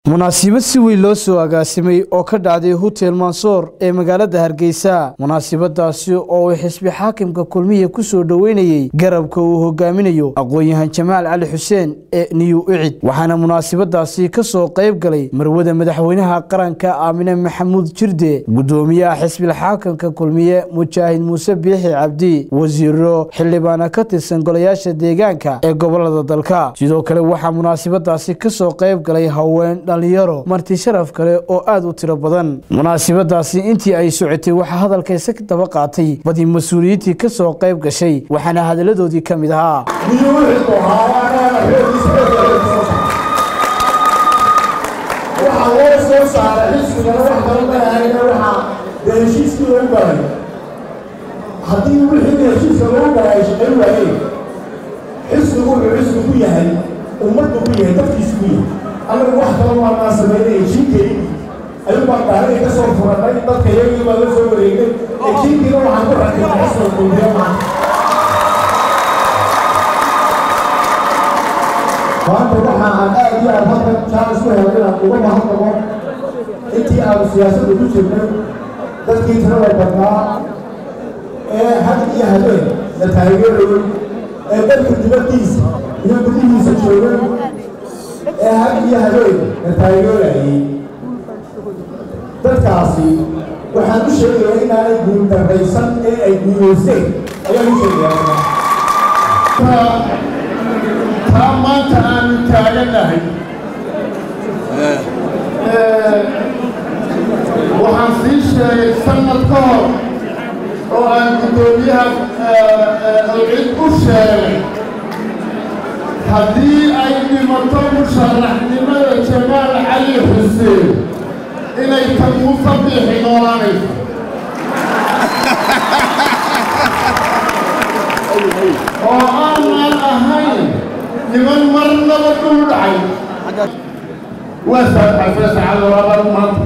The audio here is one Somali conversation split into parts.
munaasibad si weyn loo soo agaasimay oo ka dhacday hotel mansoor ee magaalada hargeysa munaasibadaasi oo uu xisbi xaakimka kulmiya ku soo dhoweynayey garabka uu hogaaminayo aqoon-yahan jamaal cali xuseen ee niyu icid waxaana munaasibadaasi ka soo qayb galay marwada madaxweynaha qaranka aamine maxamuud jirde gudoomiyaha xisbilxaakimka kulmiye mujaahid muuse biixi cabdi wasiiro xildhibaana ka tirsan golayaasha deegaanka ee gobolada dalka sidoo kale waxaa munaasibadaasi ka soo qayb galay haween dhalinyaro marti sharaf kale oo aada u tiro badan munaasibadaasi intii ay socotay waxaa hadalkaysa ka daba qaatay badi mas-uuliyiintii ka soo qayb gashay waxaana hadalladoodii ka mid ahaa waxaa loo soo saaray xisbigana wax kala mahayna waxaa dee heshiiskii lagu galay haddii wixii heshiiska lagu galay ay shaqayn waayeen xisbigu wuxuu xisbi ku yahay ummaddu ku yahay dadkiisu ku yahay annagu wax kala waanaa samaynay ejiinkeydii ayuu baan gaariga ka soo furanay dadka iyagii baa la soo wareegnay ejiinkiina waxaan ku rakibnay xisbiga kulmiya maanta maanta waxa aan aad iyo aad halkan jaalis ku helay inaan uga mahadnaqo intii aanu siyaasadda ku jirnay dadkii tirada badnaa ee had iyo habeen la taageerayay ee dalka dibaddiisa iyo gudihiisa joogay ee had iyo habeen la taageerayay dadkaasi waxaan u sheegayaa inaanay guuldarraysan ee ay guulaysteen ayaan u sheegayaa taa maanta aanu taaganahay waxaan sii sheegay sanad ka hor oo aan guddoomiyaha alcid u sheegay haddii ay dhimato musharaxnimada jamaal cali xuseen inay tan muuse biixi noolaanayso oo aanaan ahayn niman marnaba dhul dhacay waa saabxasee saacada labaad maanta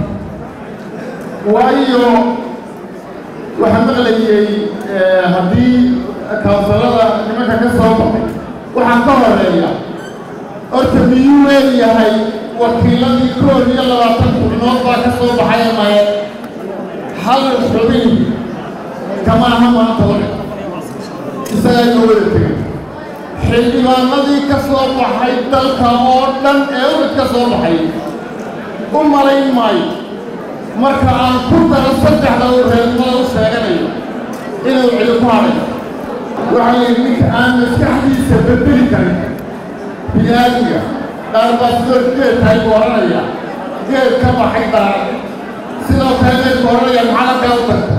waayo waxaa maqlayay haddii kawsalada nimanka ka soo baxay waxaa ka horeeya horta miyuu leeyahay wakiiladii koob iyo labaatan xubnood baa ka soo baxay maye hal xubin kama aha maanta wale isagaa ka wada tegay xildhibaanadii ka soo baxay dalka oo dhan ee urad ka soo baxay u malayn maayo marka aan ku daro saddexda uu reernimada u sheeganayo inuu cidi ku hadhay waxaa layidhi ninka aan maskaxdiisa bedeli karin bini-aadmiga qaar baa sidoo geed tahay buu odhanaya geed ka baxay daarad sidoo kale geedku odhanaya maxaa kaa u tagta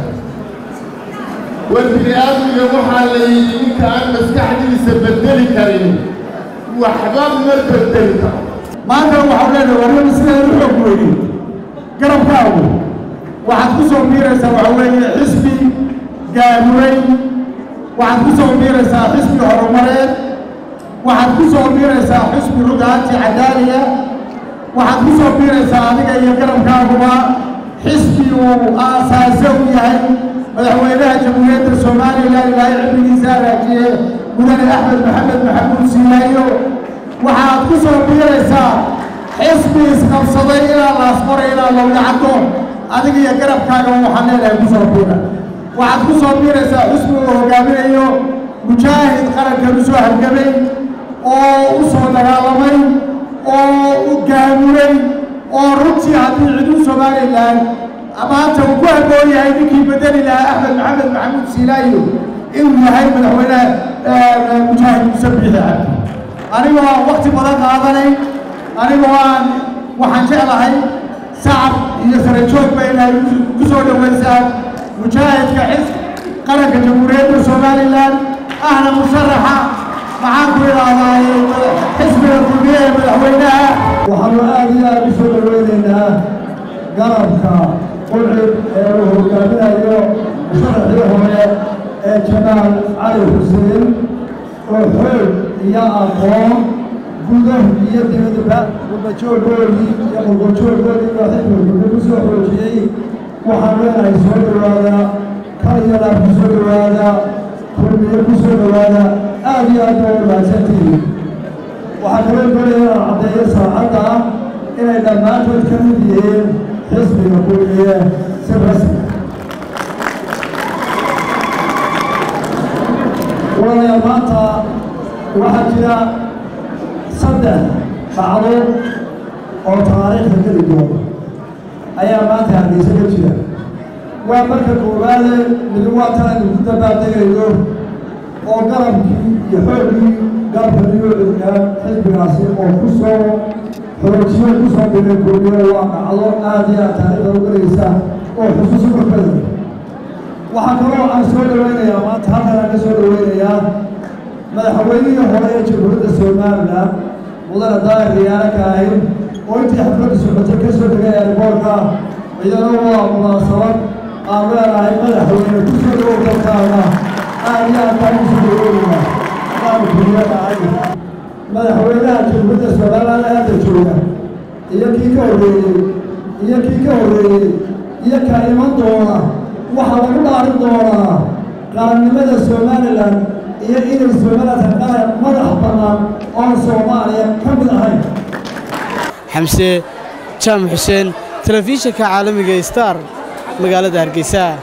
war bini-aadmiga waxaa la yidhi ninka aan maskaxdiisa bedeli karin waxba ma bedeli karo maanta waxaa leenahay waa nin sideeda u xoog weyni garabkaagu waxaad ku soo miiraysaa waxa weeye xisbi gaamuray waxaad ku soo miiraysaa xisbi horumareed waxaad ku soo miiraysaa xisbi rugaanti cadaaliya waxaad ku soo miiraysaa adiga iyo garabkaaguba xisbi uu aasaase u yahay madaxweynaha jamhuuriyadda somalilan ilaahay cimrigiisa hagaajiye mudane axmed maxamed maxamuud siilaayo waxaad ku soo biiraysaa xisbi isqabsaday ilaa laasqoray ilaa lowdacaddo adiga iyo garabkaaga waxaan leenahay ku soo biira waxaad ku soo biiraysaa xisbi uu hogaaminayo mujaahid qarankan u soo hargamay oo u soo dagaalamay oo u gaamuray oo runtii haddii cidu somalilan maanta uu ku habboon yahay ninkii bedeli lahaa axmed maxamed maxamuud siilaayo inuu yahay madaxweyne mujaahid muuse biixi cabdi anigoo aan wakti badan qaadanay anigoo aan waxaan jeclahay sacab iyo sarajoogba inay ku soo dhoweysaan mujaahidka xis qaranka jamhuuriyadda somalilan ahna musharaxa maxaan ku idhaahdaa xisbiga kulmiye ee madaxweynaha waxaanu aad iyo aad u soo dhoweynaynaa garabka qulcib ee uu hogaaminayo musharaxii hore ee jamaal cali xuseen oo xoog iyo aqoon gudah iyo dibadba qurbajooggoodii iyo qurbajooggoodii baa xilmiga ku soo xoojiyey waxaan leenahay soo dhowaada kalayadaa ku soo dhowaada kulmiye ku soo dhowaada aad iyo aad baa u mahadsantihiin waxaa kaloo doonaya inaan caddeeyo saacadda inay dhammaantood ka mid yihiin xisbiga kulmiye si rasmi walaalayaal maanta waxaa jira saddex dhacdo oo taariikhda geli doona ayaa maanta hargeysa ka jira waa marka koowaade midi waa tan aynu ku dabaaltegayno oo garabkii iyo xooggii garabka niyuucudka xisbigaasi oo ku soo xoojiyo ku soo dhigay kulmiyo waa dhacdo aad iyo aad taariikhda u galaysa oo xusuusi korkada waxaa kaloo aan soo dhaweynayaa maanta halkan aan ka soo dhaweynayaa madaxweynihii hore ee jamhuuriyadda somalilan mudane daahir riyaale kaahin oo intii xafladda socotay ka soo degay eerboorka iyadana waa munaasabad aan leenahay madaxweyne ku soo dhawow dalkaana aad iyo aad baan usoo dhaweynaya adaanu kuliyadahay madaxweynaha jamhuuriyadda somalilan ee hadda jooga iyo kii ka horreeyey iyo kii ka horreeyey iyo ka iman doona waxaa lagu dhaarin doonaa qarannimada somalilan iyo inay somalilan qaran madax bannaan oon soomaaliya ka mid ahayn xamse jaamac xuseen telefishinka caalamiga star magaalada hargeysa